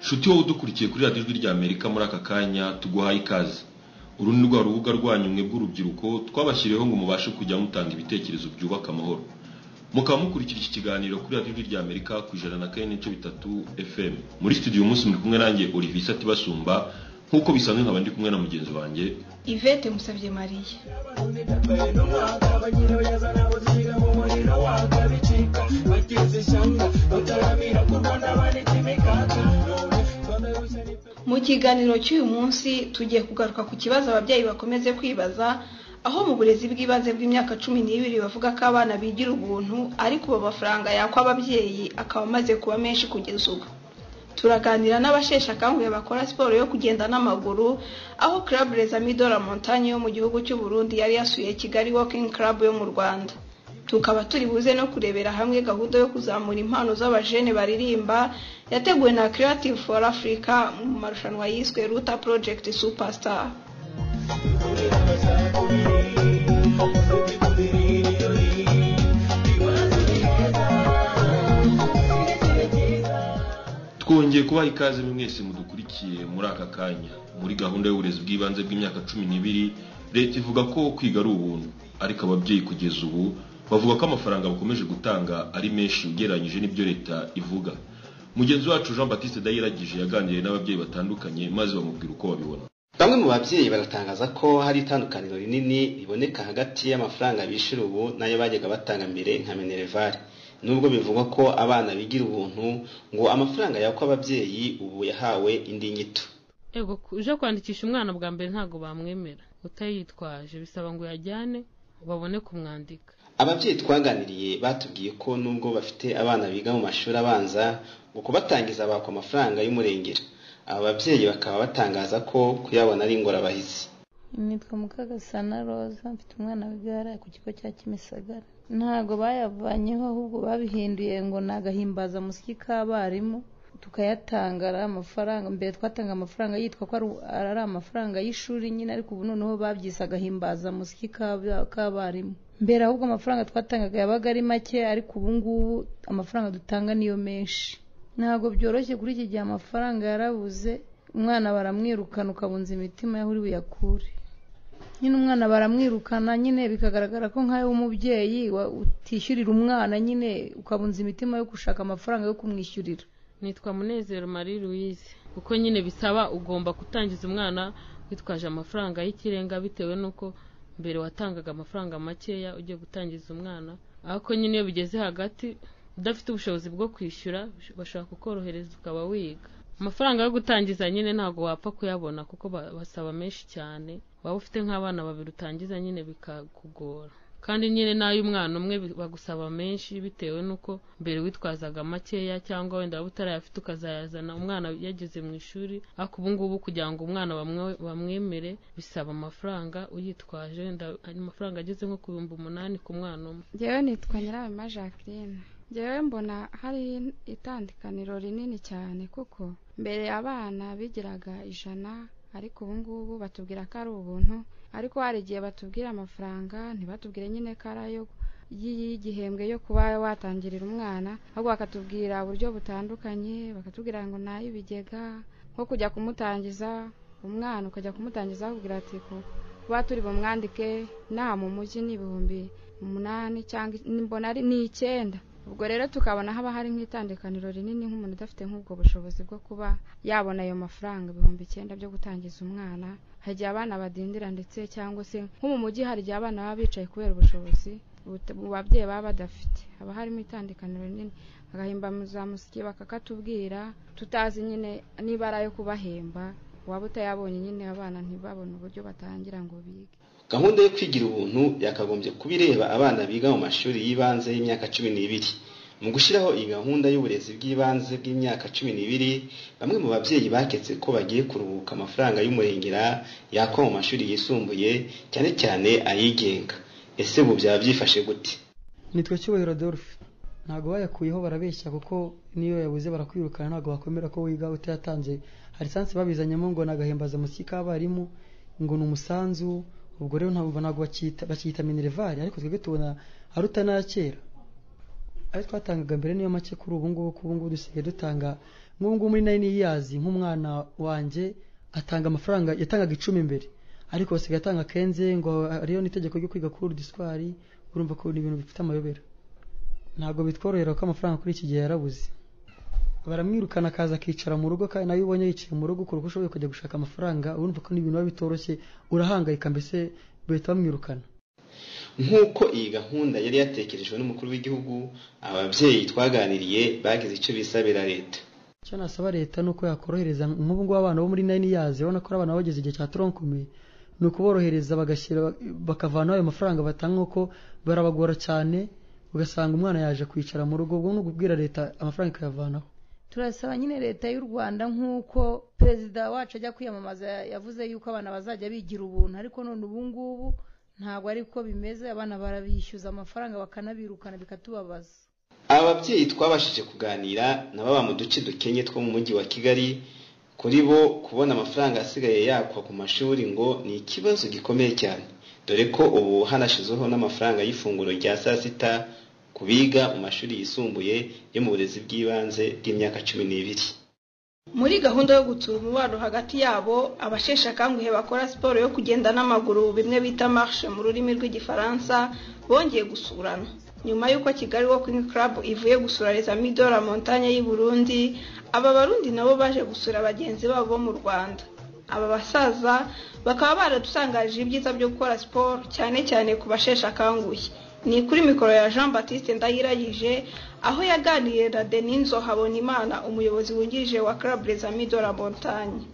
nshuti wowe udukurikiye kuri radiyo ijwi rya amerika muri aka kanya tuguhaye ikaze uru ni rwa rubuga rwanyu mwe bw'urubyiruko twabashyiriyeho ngo mubashe kujya mutanga ibitekerezo byubaka amahoro mukaba mukurikira iki kiganiro kuri radiyo ijwi rya amerika ku ijana na kane n'ibice bitatu fm muri studio uyu munsi muri kumwe nanjye olivier satibasumba nk'uko bisanzwe nkaba ndi kumwe na mugenzi wanjye ivete musabye mariya mu kiganiro cy'uyu munsi tugiye kugaruka ku kibazo ababyeyi bakomeze kwibaza aho mu burezi bw'ibanze bw'imyaka cumi n'ibiri bavuga ko abana bigira ubuntu ariko ubu amafaranga yakwa ababyeyi akaba amaze kuba menshi kugeza ubu turaganira n'abasheshe akanguhe bakora siporo yo kugenda n'amaguru aho club les amis de la montagne yo mu gihugu cy'u Burundi yari yasuye Kigali Walking Club yo mu Rwanda tukaba turi buze no kurebera hamwe gahunda yo kuzamura impano z'abajene baririmba yateguwe na Creative for Africa mu marushanwa yiswe Ruta Project Superstar twongeye kubaha ikaze mwese mudukurikiye muri aka kanya muri gahunda y'uburezi bw'ibanze bw'imyaka cumi n'ibiri leta ivuga ko kwiga ari ubuntu ariko ababyeyi kugeza ubu bavuga ko amafaranga bakomeje gutanga ari menshi ugereranyije n'ibyo leta ivuga mugenzi wacu jean batiste dayiragije yaganiriye n'ababyeyi batandukanye maze bamubwira uko babibona bamwe mu babyeyi baratangaza ko hari itandukaniro rinini riboneka hagati y'amafaranga bishyura ubu n'ayo bajyaga batanga mbere nka minerivare nubwo bivugwa ko abana bigira ubuntu ngo amafaranga yakwa ababyeyi ubu yahawe indi nyito ego uje kwandikisha umwana bwa mbere ntabwo bamwemera utayitwaje bisaba ngo yajyane babone kumwandika ababyeyi twaganiriye batubwiye ko nubwo bafite abana biga mu mashuri abanza ngo kubatangiza bakwa amafaranga y'umurengera aba babyeyi bakaba batangaza ko kuyabona ari ingorabahizi nitwa mukagasana roza mfite umwana w'igare ku kigo cya kimisagara ntabwo bayavanyeho ahubwo babihinduye ngo ni agahimbazamusyi k'abarimu tukayatanga ari amafaranga mbere twatanga amafaranga yitwa ko ari amafaranga y'ishuri nyine ariko ubu noneho babyise agahimbazamusyi k'abarimu mbere ahubwo amafaranga twatangaga yabaga ari make ariko ubu ngubu amafaranga dutanga niyo menshi ntabwo byoroshye kuri iki gihe amafaranga yarabuze umwana baramwirukana ukabunza imitima y'aho uri buyakure nyine umwana baramwirukana nyine bikagaragara ko nk'ayo umubyeyi utishyurira umwana nyine ukabunza imitima yo gushaka amafaranga yo kumwishyurira nitwa munezero marie louise kuko nyine bisaba ugomba gutangiza umwana witwaje amafaranga y'ikirenga bitewe n'uko mbere watangaga amafaranga makeya ugiye gutangiza umwana ariko nyine iyo bigeze hagati udafite ubushobozi bwo kwishyura bashobora kukorohereza ukaba wiga amafaranga yo gutangiza nyine ntabwo wapfa kuyabona kuko basaba menshi cyane waba ufite nk'abana babiri utangiza nyine bikakugora kandi nyine n'ay'umwana umwe bagusaba menshi bitewe n'uko mbere witwazaga makeya cyangwa wenda waba utarayafite ukazayazana umwana yageze mu ishuri ariko ubu ngubu kugira ngo umwana bamwemere bisaba amafaranga uyitwaje wenda amafaranga ageze nko ku bihumbi umunani ku mwana umwe ngewe nitwa nyirabema jacqueline ngewe mbona hari itandukaniro rinini cyane kuko mbere abana bigiraga ijana ariko ubu ngubu batubwira ko ari ubuntu ariko hari igihe batubwira amafaranga ntibatubwire nyine ko ari ayo y'igihembwe yo kuba watangirira umwana ahubwo bakatubwira uburyo butandukanye bakatubwira ngo ni ay'ibigega nko kujya kumutangiza umwana ukajya kumutangiza bakubwira ati kuba turi bumwandike nta mu mujyi ni ibihumbi umunani cyangwa mbona ari ni icyenda ubwo rero tukabona haba hari nk'itandukaniro rinini nk'umuntu udafite nk'ubwo bushobozi bwo kuba yabona ayo mafaranga ibihumbi icyenda byo gutangiza umwana hari igihe abana badindira ndetse cyangwa se nko mu mujyi hari igihe abana baba bicaye kubera ubushobozi mu babyeyi baba badafite haba harimo itandukaniro rinini bagahemba muzamusiki bakakatubwira tutazi nyine niba ari ayo kubahemba waba utayabonye nyine abana ntibabone uburyo batangira ngo bige gahunda yo kwigira ubuntu yakagombye kuba ireba abana biga mu mashuri y'ibanze y'imyaka cumi n'ibiri mu gushyiraho iyi gahunda y'uburezi bw'ibanze bw'imyaka cumi n'ibiri bamwe mu babyeyi baketse ko bagiye kuruhuka amafaranga y'umurengera yakwa mu mashuri yisumbuye cyane cyane ayigenga ese ubu byaba byifashe gute nitwa cyubahiro dolphe ntabwo bayakuyeho barabeshya kuko niyo yabuze barakwirukana ntabwo bakwemera ko wiga utayatanze hari sansi babizanyemo ngo ni agahimbazamusyi k'abarimu ngo ni umusanzu ubwo rero ntabwo ntabwo bakiyita minerivare ariko twebwe tubona ari utana kera ayo twatangaga mbere niyo make kuri ubu ngubu kuko ubu ngubu dusigaye dutanga nk'ubu ngubu muri nayini yiyazi nk'umwana wanjye atanga amafaranga yatangaga icumi mbere ariko basigaye atanga kenze ngo hariyo n'itegeko ryo kwiga kuri diswari urumva ko ni ibintu bifite amayobera ntabwo bitworohera ko amafaranga kuri iki gihe yarabuze baramwirukana akaza akicara mu rugo kandi nawe ubonye yicaye mu rugo ukora uko ushoboye ukajya gushaka amafaranga urumva ko n'ibintu biba bitoroshye urahangayika mbese bahita bamwirukana nk'uko iyi gahunda yari yatekerejwe n'umukuru w'igihugu ababyeyi twaganiriye bagize icyo bisabira leta icyo nasaba leta ni uko yakorohereza nk'ubu ngubu abana bo muri nayini yazi urabona ko ari abana bageze igihe cya toronkumi ni ukuborohereza bagashyira bakavanaho ayo mafaranga batanga uko barabagora cyane ugasanga umwana yaje kwicara mu rugo ubwo ni ukubwira leta amafaranga ikayavanaho turasaba nyine leta y'u rwanda nk'uko perezida wacu ajya kwiyamamaza yavuze yuko abana bazajya bigira ubuntu ariko none ubu ngubu ntabwo ariko bimeze abana barabishyuza amafaranga bakanabirukana bikatubabaza ababyeyi twabashije kuganira nabo mu duce dukenye two mu mujyi wa kigali kuri bo kubona amafaranga asigaye yakwa ku mashuri ngo ni ikibazo gikomeye cyane dore ko ubu hanashyizweho n'amafaranga y'ifunguro rya saa sita ku biga mu mashuri yisumbuye yo mu burezi bw'ibanze bw'imyaka cumi n'ibiri muri gahunda yo gutsura umubano hagati yabo abasheshe akanguhe bakora siporo yo kugenda n'amaguru bimwe bita marishe mu rurimi rw'igifaransa bongeye gusurana nyuma y'uko kigali Walking Club ivuye gusura leta midora montanye y'i Burundi aba barundi nabo baje gusura bagenzi babo bo mu rwanda aba basaza bakaba baradusangaje ibyiza byo gukora siporo cyane cyane ku basheshe akanguhe ni kuri mikoro ya jean batiste ndayiragije aho yaganiriye na deninzo habonimana umuyobozi wungirije wa club les amis de la montagne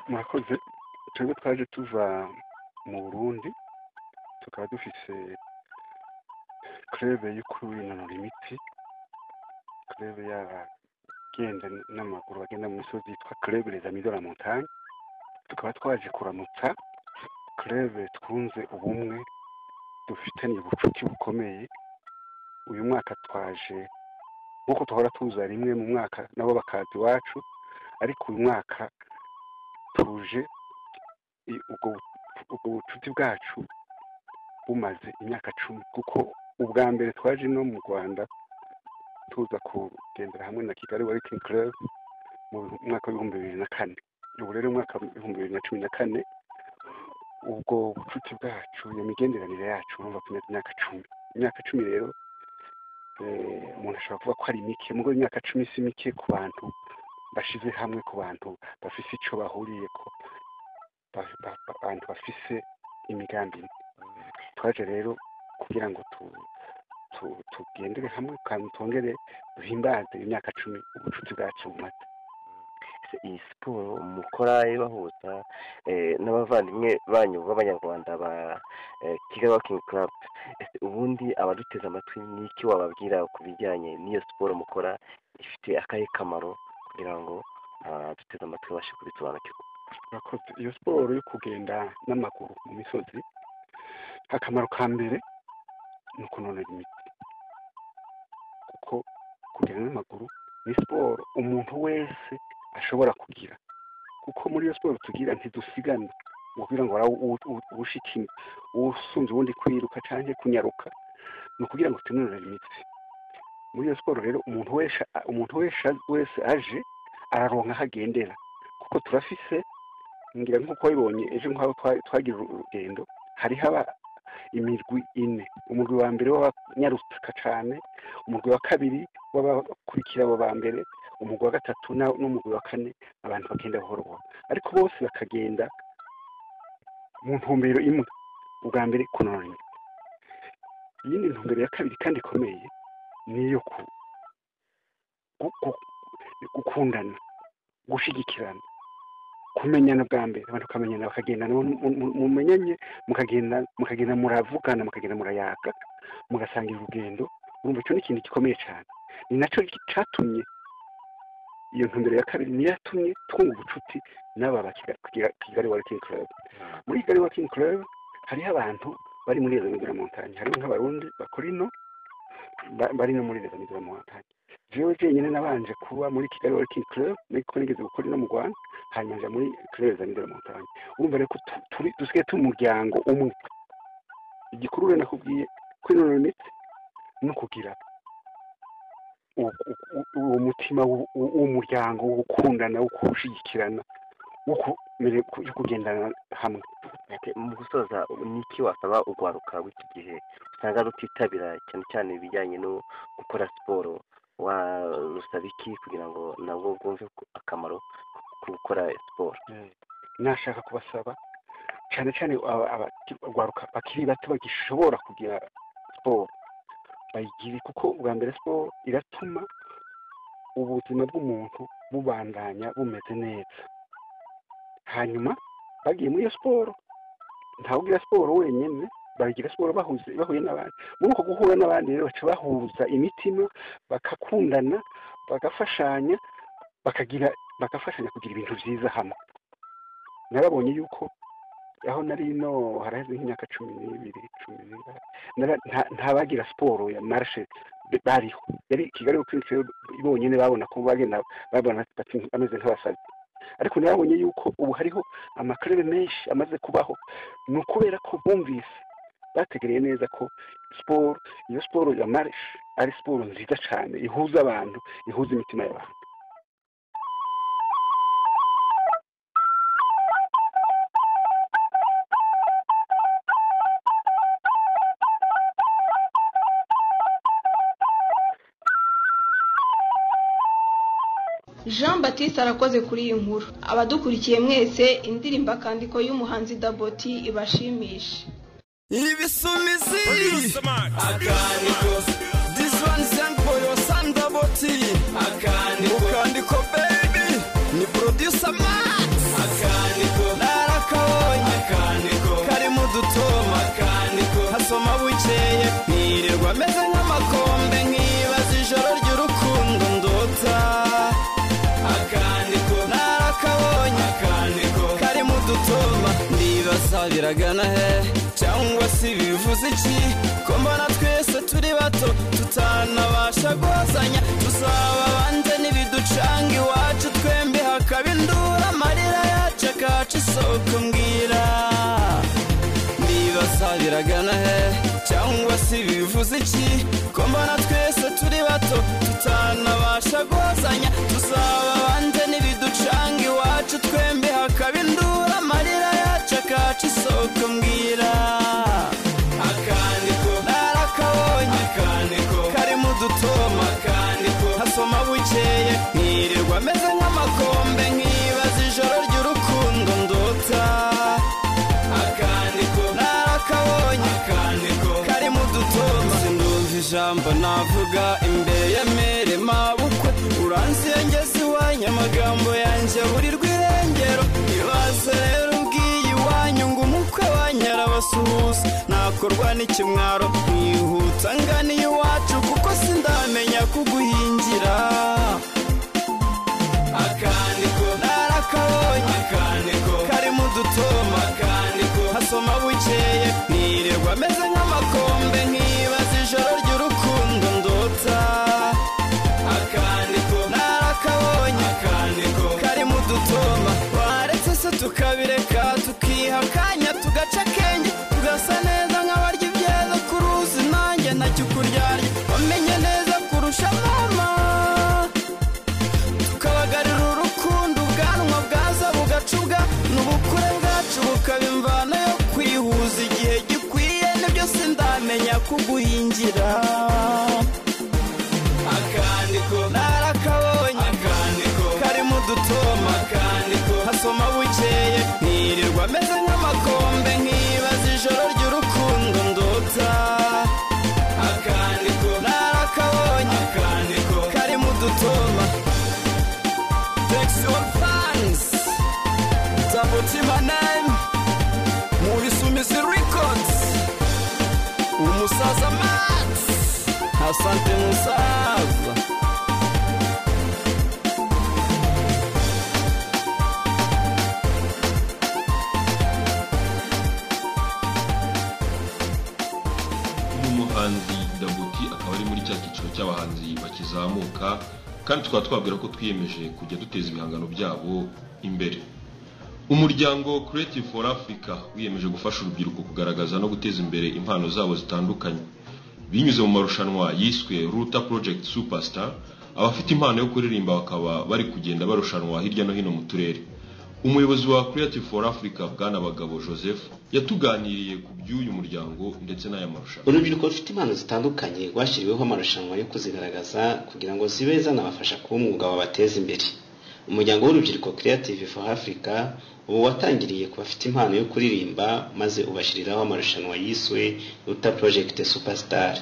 murakoze twebwe twaje tuva mu burundi tukaba dufise kurebe yo kwinonora imitsi kurebe y'abagenda n'amaguru bagenda mu misozi yitwa kurebe les amis de la montagne tukaba twaje kuramutsa kurebe twunze ubumwe dufitanye ubucuti bukomeye uyu mwaka twaje nk'uko duhora tuza rimwe mu mwaka nabo bakaza iwacu ariko uyu mwaka tuje ubwo bucuti bwacu bumaze imyaka cumi kuko ubwa mbere twaje no mu rwanda tuza kugendera hamwe na kigali warikingi club mu mwaka w'ibihumbi bibiri na kane ubu rero umwaka w'ibihumbi bibiri na cumi na kane ubwo bucuti bwacu iyo migenderanire yacu urumva ko imaze imyaka cumi imyaka cumi rero umuntu ashobora kuvuga ko ari mike mu imyaka cumi si mike ku bantu bashyize hamwe ku bantu bafise icyo bahuriye ko abantu bafise imigambi twaje rero kugira ngo tugendere hamwe kandi twongere duhimbaze imyaka cumi ubucuti bwacu bumaze iyi siporo mukora ibahuza n'abavandimwe banyu b'abanyarwanda ba kigali wakingi club ubundi abaduteze amatwi n'icyo wababwira ku bijyanye n'iyo siporo mukora ifite akahe kamaro kugira ngo abaduteze amatwi babashe kubisobanukirwa murakoze iyo siporo yo kugenda n'amaguru mu misozi akamaro ka mbere ni ukunonora imitsi kuko kugenda n'amaguru ni siporo umuntu wese ashobora kugira kuko muri iyo siporo tugira ntidusigana kugira ngo uwushikime usunze ubundi kwiruka cyangwa kunyaruka ni ukugira ngo tunonore imitsi muri iyo siporo rero umuntu wese umuntu wese aje araronka aho agendera kuko turafise ngira nk'uko wabibonye ejo nk'aho twagira urugendo hari haba imirwi ine umurwi wa mbere w'abanyarutsika cyane umurwi wa kabiri w'abakurikira abo ba mbere umurwi wa gatatu n'umurwi wa kane abantu bagenda buhoro buhoro ariko bose bakagenda mu ntumbero imwe ubwa mbere kunonora imitsi iyindi ntumbero ya kabiri kandi ikomeye ni iyo gukundana gushyigikirana kumenyana bwa mbere abantu bakamenyana bakagendana mumenyanye mukagenda muravugana mukagenda murayaga mugasangira urugendo urumva icyo ni ikintu gikomeye cyane ni nacyo cyatumye iyo ntumbero ya kabiri niyo yatumye twunga ubucuti n'aba ba kigali wakingi club muri kigali wakingi club hariho abantu bari muri izo migura montanye harimo nk'abarundi bakora ino ba- bari no muri leta n'izo muhatanye jewe jenyine nabanje kuba muri kigali working club niko nigeze gukora ino mu rwanda hanyuma nja muri club za n'izo muhatanye urumva rero ko tu- turi dusigaye tumuryango umwe igikuru rero nakubwiye kwinonora imitsi no kugira u- u- u- uwo mutima w'u- w'u- w'umuryango wo gukundana wo gushyigikirana wo kumere- yo kugendana hamwe Ati, mu gusoza ni iki wasaba urwaruka rw'iki gihe usanga rutitabira cyane cyane ibijyanye no gukora siporo warusaba iki kugira ngo nabwo bwumve ko- akamaro ko gukora siporo nashaka kubasaba cyane cyane aba- abaki- abagwaruka bakiri bato bagishobora kugira siporo bayigire kuko ubwa mbere siporo iratuma ubuzima bw'umuntu bubandanya bumeze neza hanyuma bagiye muri iyo siporo ntawe ugira siporo wenyine bagira siporo bahuze bahuye n'abandi muri uko guhura n'abandi rero baca bahuza imitima bagakundana bagafashanya bakagira bagafashanya kugira ibintu byiza hamwe narabonye yuko aho nari ino haraheze nk'imyaka cumi n'ibiri cumi n'ibiri nara- nta- ntabagira siporo ya marshe b- bariho yari kigali ukwinshi bonyine babona ko bagenda babona bati- bameze nk'abasazi ariko narabonye yuko ubu hariho amakarere menshi amaze kubaho ni ukubera ko bumvise bategereye neza ko siporo iyo siporo ya marshe ari siporo nziza cyane ihuza abantu ihuza imitima y'abantu jean batiste arakoze kuri iyi nkuru abadukurikiye mwese indirimbo akandiko y'umuhanzi daboti ibashimishe Ibisumizi Akandiko This one sent for your son Daboti Akandiko Ukandiko baby Ni producer Max Akandiko Narakabonye Akandiko Kari mu dutoma Akandiko Hasoma bukeye Nirirwa meze nk'amakombe Nkibaza ijoro ry'urukundo ndota Akandiko Narakabonye Akandiko Kari mu dutoma Ndibaza biragana he cyangwa se bivuze iki ko mbona twese turi bato tutanabasha guhazanya tuzaba abanze n'ibiducanga iwacu twembi hakaba indura amarira yacu akaca isoko mbwira ndibaza biragana he cyangwa se bivuze iki ko mbona twese turi bato tutanabasha guhazanya tuzaba abanze n'ibiducanga iwacu twembi hakaba indura amarira yacu akaca isoko mbwira akandiko narakabonye akandiko karimo udutoma akandiko hasoma bukeye nkirirwa meze nk'amakombe nkibaza ijoro ry'urukundo ndota akandiko narakabonye akandiko karimo udutoma sindumva ijambo navuga imbere ya mere mabukwe uranziye ngeze iwanyu amagambo yanjye aburirwa irengero ibaze rero ubwiye iwanyu ngo umukwe wanyu arabasuhuza nakorwa n'ikimwaro mwihuta ngana iwacu kuko sindamenya kuguhingira akandiko narakabonye akandiko karimo udutoma akandiko hasoma bukeye ntirirwa ameze nk'amakombe nkibaza ijoro ry'urukundo ndota akandiko narakabonye akandiko karimo udutoma waretse se tukabireka tukiha akanya tugaca akenge tugasa neza nk'abarya ibyiza ku ruzi nanjye ntacyo ukuryarya wamenye neza kurusha mama tukabagarira urukundo ubwanwa bwaza bugacuga n'ubukure bwacu bukaba imvano yo kwihuza igihe gikwiye nibyo sindamenya kuguhingira akandiko narakabonye akandiko karimo udutoma akandiko hasoma bukeye ntirirwa ameze nk'amakombe nkibaza ijoro ry'urukundo ndota akandiko narakabonye akandiko karimo udutoma Text your fans. Taboti my name. Mubisumizi records. Umusaza Max. Asante musaza. kandi tukaba twabwira ko twiyemeje kujya duteza ibihangano byabo imbere umuryango creative for africa wiyemeje gufasha urubyiruko kugaragaza no guteza imbere impano zabo zitandukanye binyuze mu marushanwa yiswe ruta project superstar abafite impano yo kuririmba bakaba bari kugenda barushanwa hirya no hino mu turere umuyobozi wa creative for africa bwana bagabo joseph yatuganiriye ku by'uyu muryango ndetse n'aya marushanwa urubyiruko rufite impano zitandukanye rwashyiriweho amarushanwa yo kuzigaragaza kugira ngo zibe zanabafasha kuba umwuga wabateza imbere umuryango w'urubyiruko creative for africa ubu watangiriye ku bafite impano yo kuririmba maze ubashyiriraho amarushanwa yiswe ruta project superstar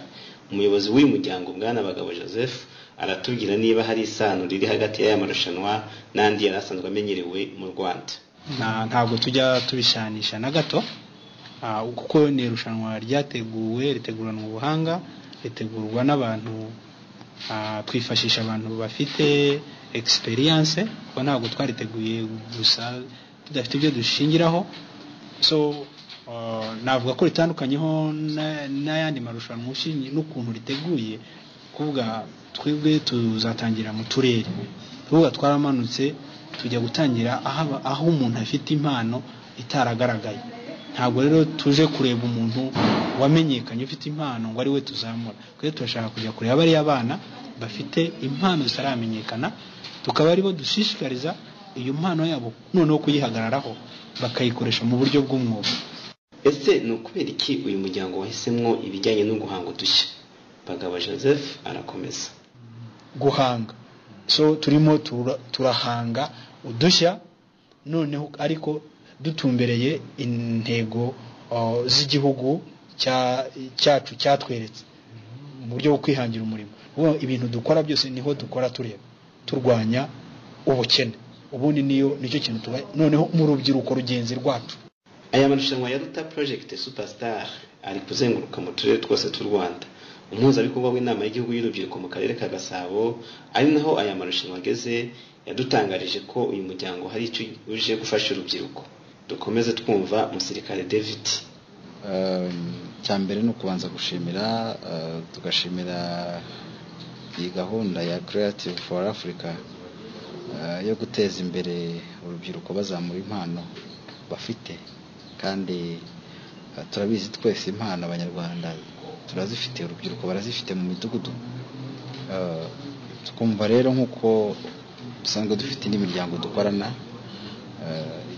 umuyobozi w'uyu muryango bwana bagabo joseph aratubwira niba hari isano riri hagati y'aya marushanwa n'andi yari asanzwe amenyerewe mu rwanda ntabwo tujya tubishanisha na gato kuko ni irushanwa ryateguwe riteguranwa ubuhanga ritegurwa n'abantu twifashisha abantu bafite egisperiyanse kuko ntabwo twariteguye gusa tudafite ibyo dushingiraho so navuga ko ritandukanyeho n'ayandi marushanwa n'ukuntu riteguye kuvuga twebwe tuzatangira mu turere tuvuga twaramanutse tujya gutangira aho umuntu afite impano itaragaragaye ntabwo rero tuje kureba umuntu wamenyekanye ufite impano ngo ari we tuzamura twe turashaka kujya kureba bariya abana bafite impano zitaramenyekana tukaba aribo dushishikariza iyo mpano yabo noneho kuyihagararaho bakayikoresha mu buryo bw'umwuga ese ni ukubera iki uyu muryango wahisemo ibijyanye no guhanga udushya bagabo joseph arakomeza guhanga so turimo turahanga udushya noneho ariko dutumbereye intego z'igihugu cyacu cyatweretse mu buryo bwo kwihangira umurimo ibintu dukora byose niho dukora tureba turwanya ubukene ubundi niyo nicyo kintu tuba noneho mu rubyiruko rugenzi rwacu aya marushanwa ya ruta project superstar ari kuzenguruka mu turere twose tw'u rwanda umuhuzabikorwa w'inama y'igihugu y'urubyiruko mu karere ka gasabo ari naho aya marushanwa ageze yadutangarije ko uyu muryango hari icyo uje gufasha urubyiruko dukomeze twumva umusirikare david icya mbere ni ukubanza gushimira tugashimira iyi gahunda ya creative for africa yo guteza imbere urubyiruko bazamura impano bafite kandi turabizi twese impano abanyarwanda turazifite urubyiruko barazifite mu midugudu twumva rero nk'uko dusanzwe dufite indi miryango dukorana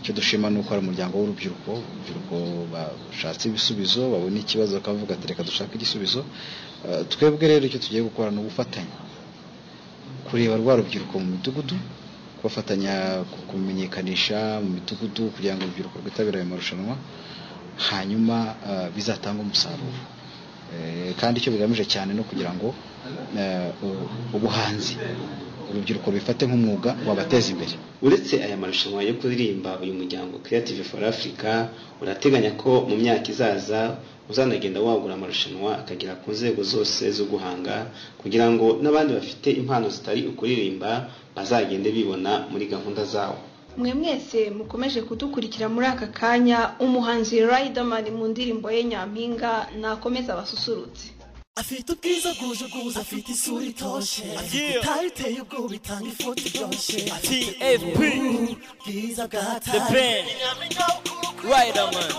icyo dushima ni uko hari umuryango w'urubyiruko urubyiruko bashatse ibisubizo babona ikibazo bakavuga ati reka dushake igisubizo twebwe rero icyo tugiye gukora ni ubufatanye kureba rwa rubyiruko mu midugudu kubafatanya kumenyekanisha mu midugudu kugira ngo urubyiruko rwitabire ayo marushanwa hanyuma bizatange umusaruro kandi icyo bigamije cyane no kugira ngo ubuhanzi urubyiruko bifate nk'umwuga wabateza imbere uretse aya marushanwa yo kuririmba uyu muryango creative for africa urateganya ko mu myaka izaza uzanagenda wagura amarushanwa akagera ku nzego zose zo guhanga kugira ngo n'abandi bafite impano zitari ukuririmba bazagende bibona muri gahunda zawo mwe mwese mukomeje kudukurikira muri aka kanya umuhanzi Riderman mu ndirimbo ye nyampinga nakomeza abasusurutse afite ubwiza bwuje ubwuzu afite isura itoshe afite itari iteye ubwoba itanga ifoto iryoshye afite ubwiza bwa tari Riderman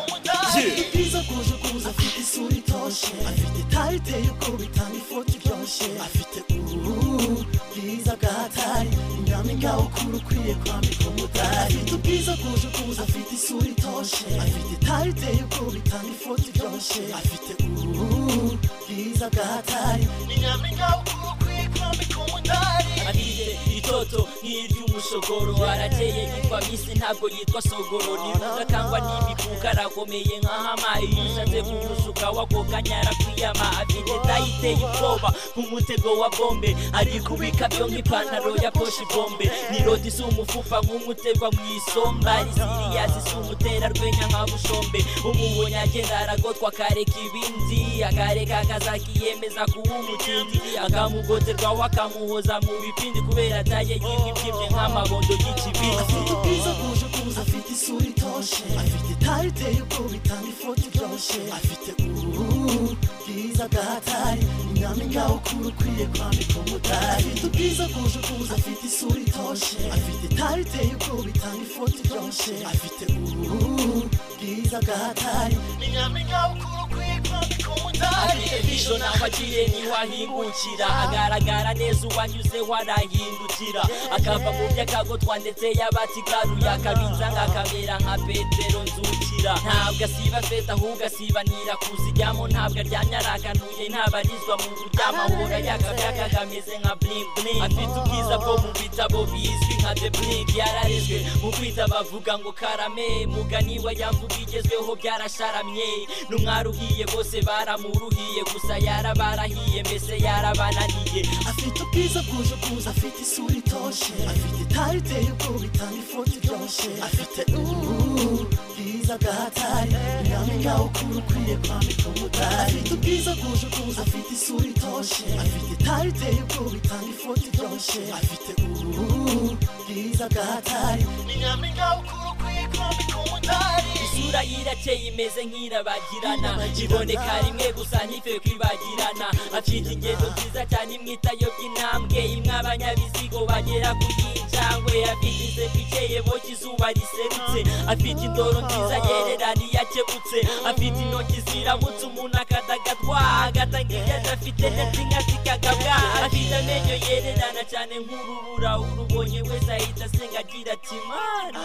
ubwiza bwuje ubwuzu afite isura itoshe afite itari iteye ubwoba itanga ifoto iryoshye afite ubwiza bwa tari nyampinga ukuru ukwiye kwambika umudari afite ubwiza bwuje ubwuzu afite isura itoshe afite itari iteye ubwoba itanga ifoto iryoshye afite ubwiza bwa hatari ni nyampinga ukuru ukwiye kwambika umudari aririre itoto nk'iry'umushogoro arakeye yitwa misi ntabwo yitwa sogoro nibuga kangwa n'imikuka arakomeye nk'ahamayi yishatse kumushuka wakokanya arakwiyama afite tayiteye ubwoba nk'umutego wa bombe arikubika byo nk'ipantaro ya poshi bombe ni rodi si umufufa nk'umutegwa mu isomba risiriya zisa umuterarwenya nka bushombe umubonye agenda aragotwa akareka ibindi akareka akazakiyemeza kuba umutindi akamugoterwa wakamuhoza mu bipa ikindi kubera daye yibyimbye nk'amabondo y'ikibiri afite ubwiza buje kuza afite isura itoshe afite itari iteye ubwoba itanga ifoto iryoshye afite uruhu bwiza bw'ahatari inyama ingaho ukura ukwiye kwambika umudari afite ubwiza buje kuza afite isura itoshe afite itari iteye ubwoba itanga ifoto iryoshye afite uruhu bwiza bw'ahatari inyama ingaho ukura ukwiye kwambika umudari afite vision naho agiye niho ahingukira agaragara neza uwanyuzeho arahindukira akava mu myakago twanditse y'abatigaruye akabitsa nk'akamera nka petero nzukira ntabwo asiba feta ahubwo asibanira kuziryamo ntabwo aryamye arakanuye ntabarizwa mu buryamahura yakabyaka kameze nka bling bling afite ubwiza bwo mu bitabo bizwi nka the bling yararezwe mu kwita bavuga ngo karame muganiwa yamvuga igezweho byarasharamye n'umwaruhiye bose baramuruhiye gusa yarabarahiye mbese yarabananiye afite ubwiza bwuje kuza afite isura itoshe afite itari iteye ubwoba itanga ifoto iryoshye afite uruhu bwiza bw'ahatari inyama ingaho ukura ukwiye kwambika umudari afite ubwiza bwuje kuza afite isura itoshe afite itari iteye ubwoba itanga ifoto iryoshye afite uruhu bwiza bw'ahatari inyama ingaho ukura ukwiye kwambika umudari isura yirakeye imeze nk'irabagirana iboneka rimwe gusa ntife kwibagirana afite ingendo nziza cyane imwita yo by'intambwe imwe abanyabizigo bagera ku y'injangwe afite inseko ikeye boca izuba riserutse afite indoro nziza yererana iyo akebutse afite intoki ziramutse umuntu akadagadwa agatanga ibyo adafite ndetse inkazi kagabwa afite amenyo yererana cyane nk'urubura urubonye wese ahita asenga agira ati mana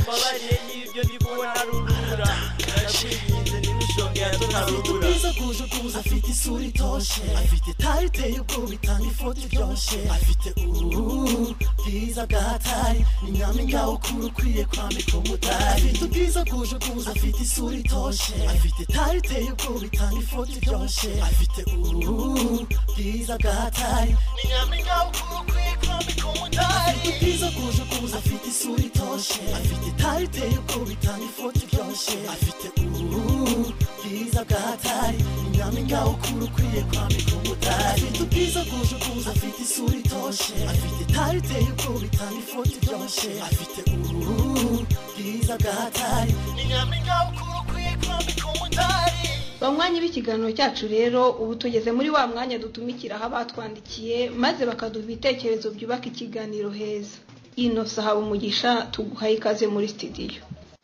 mbabarire n'ibyo ndibona rubura ndakwinginze n'imushonga yatonarubura ubwiza bwuje kuza afite isura itoshe afite itari iteye ubwoba itanga ifoto iryoshye afite uruhu bwiza bw'ahatari inyama ingaho ukura ukwiye kwambika umudari afite ubwiza bwuje kuza afite isura itoshe afite itari iteye ubwoba itanga ifoto iryoshye afite uruhu bwiza bw'ahatari inyama ingaho ukura ukwiye kwambika umudari afite ubwiza bwuje kuza afite isura itoshe afite itari iteye ubwoba itanga ifoto iryoshye afite uruhu bwiza bw'ahatari inyama ingaho ukura ukwiye kwambika umudari afite ubwiza bwuje kuza afite isura itoshe afite itari iteye ubwoba itanga ifoto iryoshye afite uruhu bwiza bw'ahatari inyama ingaho ukura ukwiye kwambika umudari banywanyi b'ikiganiro cyacu rero ubu tugeze muri wa mwanya dutumikiraho abatwandikiye maze bakaduha ibitekerezo byubaka ikiganiro heza inosa haba umugisha tuguhaye ikaze muri sitidiyo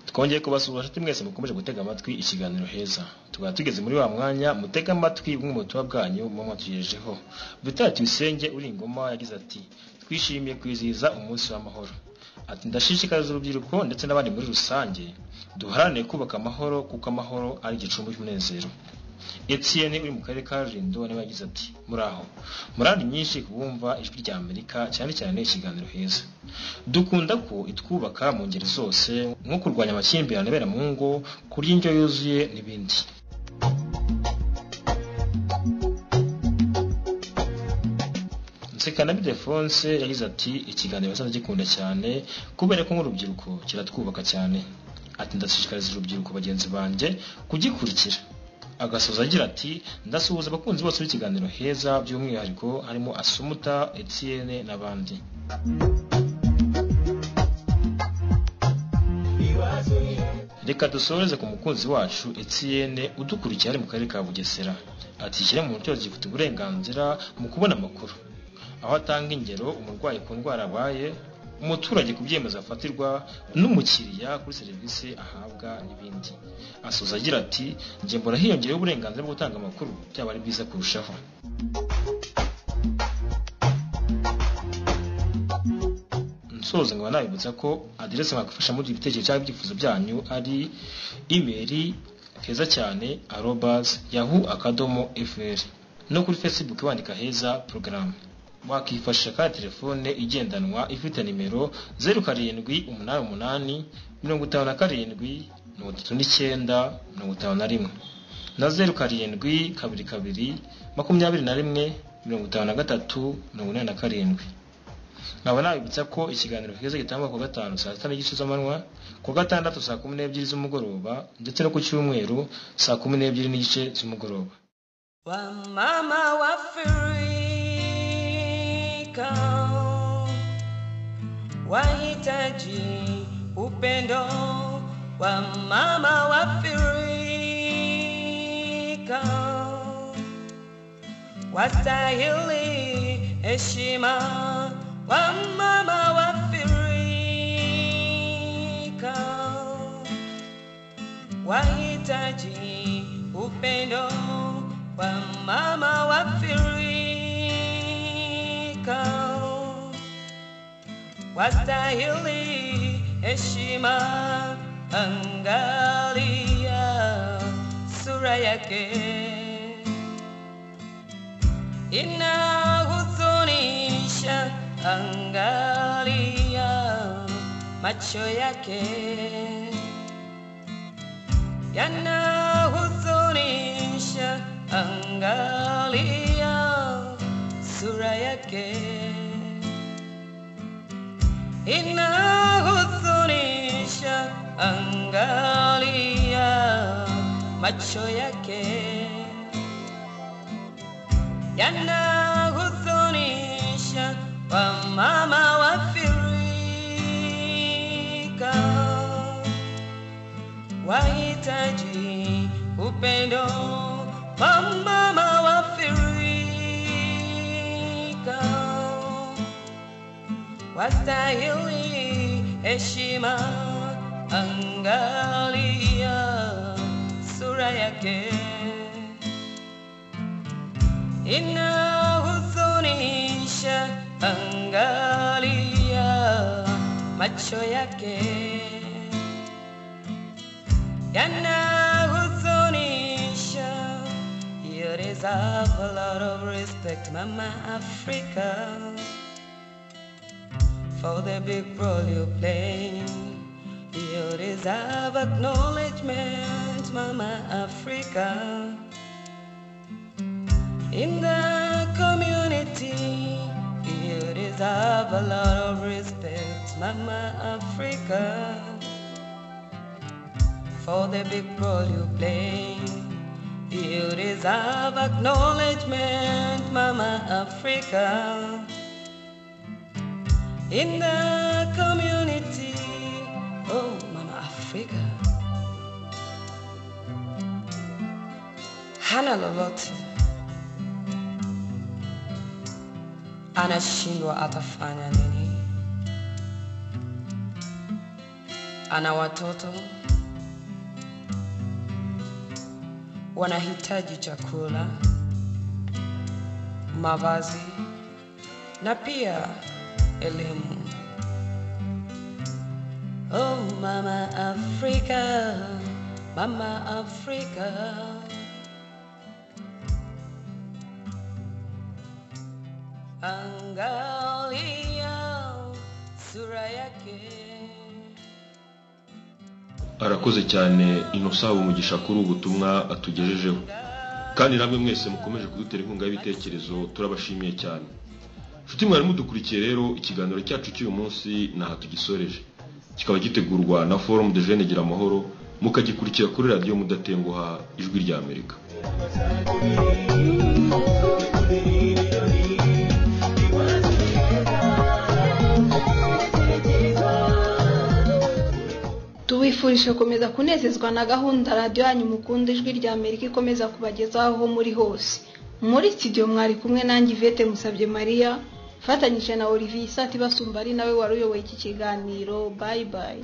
twongeye kubasura inshuti mwese mukomeje gutega amatwi ikiganiro heza tukaba tugeze muri wa mwanya mutega amatwi bumwe mu butumwa bwanyu muba mwatugejejeho dutera tuyisenge uri ingoma yagize ati twishimiye kwizihiza umunsi w'amahoro ati ndashishikariza urubyiruko ndetse n'abandi muri rusange duharanire kubaka amahoro kuko amahoro ari igicumbi cy'umunezero etienne uri mu karere ka rulindo niwe yagize ati muraho murari nyinshi kubumva ijwi rya amerika cyane cyane ikiganiro heza dukunda ko itwubaka mu ngeri zose nko kurwanya amakimbirane abera mu ngo kurya indyo yuzuye n'ibindi nsekana bidefonse yagize ati ikiganiro basanzwe gikunda cyane kubera ko nk'urubyiruko kiratwubaka cyane ati ndashishikariza urubyiruko bagenzi banjye kugikurikira agasoza agira ati ndasuhuza abakunzi bose b'ikiganiro heza by'umwihariko harimo asumuta etienne n'abandi reka dusoreze ku mukunzi wacu etienne udukurikiye ari mu karere ka bugesera atishyire mu buryo gifite uburenganzira mu kubona amakuru aho atanga ingero umurwayi ku ndwara abaye umuturage ku byemezo afatirwa n'umukiriya kuri serivisi ahabwa n'ibindi asoza agira ati njye mbona hiyongeyeho uburenganzira bwo gutanga amakuru byaba ari byiza kurushaho nsoza nkaba nabibutsa ko aderese mwakifasha muri ibitekerezo cyangwa ibyifuzo byanyu ari imeri keza cyane arobazi yahu akadomo efuperi no kuri fesibuke wandika heza porogaramu wakifashisha kandi telefone igendanwa ifite nimero zeru karindwi umunani umunani mirongo itanu na karindwi mirongo itatu n'icyenda mirongo itanu na rimwe na zeru karindwi kabiri kabiri makumyabiri na rimwe mirongo itanu na gatatu mirongo inani na karindwi nkaba nabibutsa ko ikiganiro heza gitangwa ku gatanu saa sita n'igice z'amanywa ku gatandatu saa kumi n'ebyiri z'umugoroba ndetse no ku cyumweru saa kumi n'ebyiri n'igice z'umugoroba wa mama wa furi Hakika wahitaji upendo wa mama wa Afrika, wastahili heshima wa mama wa Afrika, wahitaji upendo wa mama wa Afrika, wastahili heshima angalia sura yake inahuzunisha, angalia macho yake yanahuzunisha, angalia sura yake inahuzunisha, angalia macho yake yanahuzunisha, wamama wa Afrika wahitaji upendo, wamama wa Afrika wastahili heshima, angalia sura yake inahuzunisha, angalia macho yake yanahuzunisha. You deserve a lot of respect, Mama Africa. for the big role you play. You deserve acknowledgement, Mama Africa. In the community, you deserve a lot of respect, Mama Africa. For the big role you play, you deserve acknowledgement, Mama Africa. in the community. Oh, Mama Africa. Hana lolote anashindwa atafanya nini? Ana watoto wanahitaji chakula, mavazi na pia elimu. Oh mama Africa, mama Africa. Angalia sura yake. arakoze cyane inosa umugisha kuri ubu butumwa atugejejeho kandi namwe mwese mukomeje kudutera inkunga y'ibitekerezo turabashimiye cyane nshuti mwari mudukurikiye rero ikiganiro cyacu cy'uyu munsi ntaha tugisoreje kikaba gitegurwa na forum de jeunes gira amahoro mukagikurikira kuri radiyo mudatenguha ijwi rya amerika tubifurije gukomeza kunezezwa na gahunda radiyo yanyu mukunda ijwi rya amerika ikomeza kubagezaho aho muri hose muri studio mwari kumwe nanjye ivete musabye mariya fatanyije na olivier isati basumba ari nawe wari uyoboye iki kiganiro bayi bayi